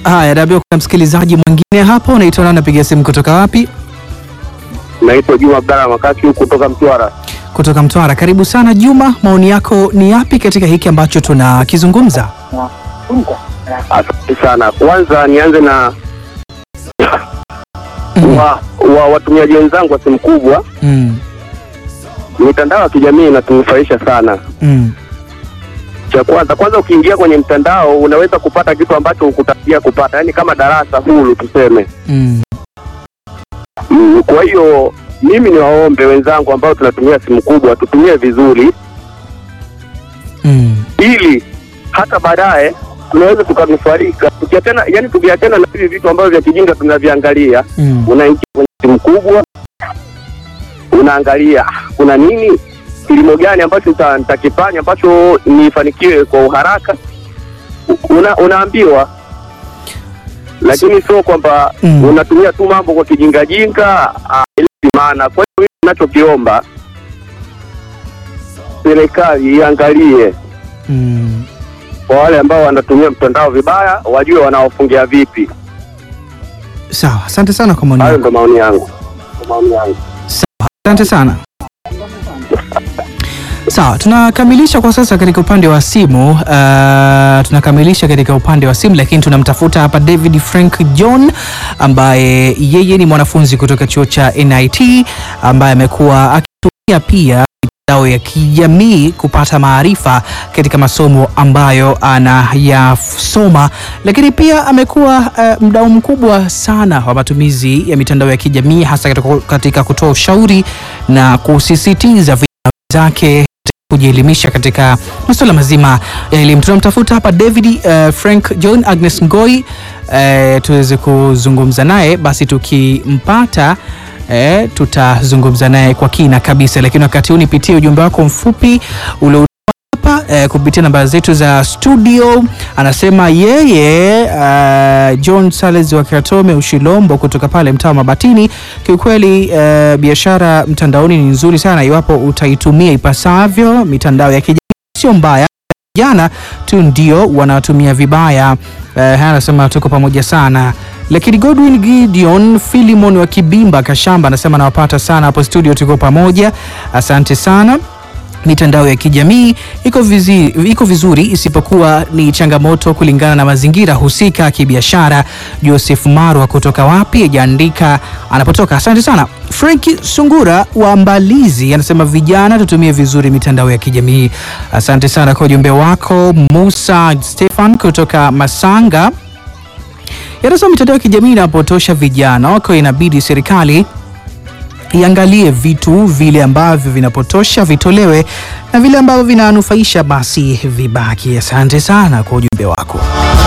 Haya, naambiwa kuna msikilizaji mwingine hapo. Unaitwa nani? Napiga simu kutoka wapi? Naitwa Juma Abdalla Makaki huku kutoka Mtwara. Kutoka Mtwara. Karibu sana Juma, maoni yako ni yapi katika hiki ambacho tunakizungumza? Asante sana. Kwanza nianze na wa, wa watumiaji wenzangu wa simu kubwa. Mm. Mitandao ya kijamii inatunufaisha sana. Mm. Cha kwanza kwanza, ukiingia kwenye mtandao unaweza kupata kitu ambacho hukutarajia kupata, yaani kama darasa huru tuseme. Mm. Mm, Kwa hiyo mimi ni waombe wenzangu ambao tunatumia simu kubwa tutumie vizuri, Mm. ili hata baadaye tunaweza tukanufaika tukiachana, yani tukiachana na hivi vitu ambavyo vya kijinga tunaviangalia. Mm. Unaingia kwenye simu kubwa, unaangalia "Ah, kuna nini, kilimo gani ambacho nita- nitakifanya ambacho nifanikiwe kwa uharaka, una, unaambiwa lakini sio kwamba Mm. unatumia tu mambo kwa kijingajinga. ah, ili maana. Kwa hiyo mimi ninachokiomba serikali iangalie Mm. kwa wale ambao wanatumia mtandao vibaya, wajue wanaofungia vipi. Sawa, asante sana kwa maoni Hayo yako. ndo maoni yangu, Ndo maoni yangu. Sawa, asante sana. Sawa, tunakamilisha kwa sasa katika upande wa simu. Uh, tunakamilisha katika upande wa simu, lakini tunamtafuta hapa David Frank John ambaye yeye ni mwanafunzi kutoka chuo cha NIT ambaye amekuwa akitumia pia mitandao ya kijamii kupata maarifa katika masomo ambayo anayasoma, lakini pia amekuwa uh, mdau mkubwa sana wa matumizi ya mitandao ya kijamii hasa katika, katika kutoa ushauri na kusisitiza vijana zake kujielimisha katika masuala mazima ya elimu. Tunamtafuta hapa David uh, Frank John Agnes Ngoi uh, tuweze kuzungumza naye, basi tukimpata eh, tutazungumza naye kwa kina kabisa, lakini wakati huu nipitie ujumbe wako mfupi ule hapa eh, kupitia namba zetu za studio. Anasema yeye uh, John Sales wa Katome Ushilombo kutoka pale mtaa wa Mabatini. Kiukweli uh, biashara mtandaoni ni nzuri sana iwapo utaitumia ipasavyo. Mitandao ya kijamii sio mbaya, vijana tu ndio wanatumia vibaya. Uh, haya anasema tuko pamoja sana lakini Godwin Gideon Filimon wa Kibimba Kashamba anasema nawapata sana hapo studio, tuko pamoja, asante sana mitandao ya kijamii iko vizi, iko vizuri isipokuwa ni changamoto kulingana na mazingira husika kibiashara. Joseph Marwa kutoka wapi ajaandika anapotoka. Asante sana. Franki Sungura wa Mbalizi anasema vijana tutumie vizuri mitandao ya kijamii. Asante sana kwa ujumbe wako. Musa Stefan kutoka Masanga yanasema mitandao ya kijamii inapotosha vijana wako, inabidi serikali iangalie vitu vile ambavyo vinapotosha vitolewe na vile ambavyo vinanufaisha basi vibaki. Asante sana kwa ujumbe wako.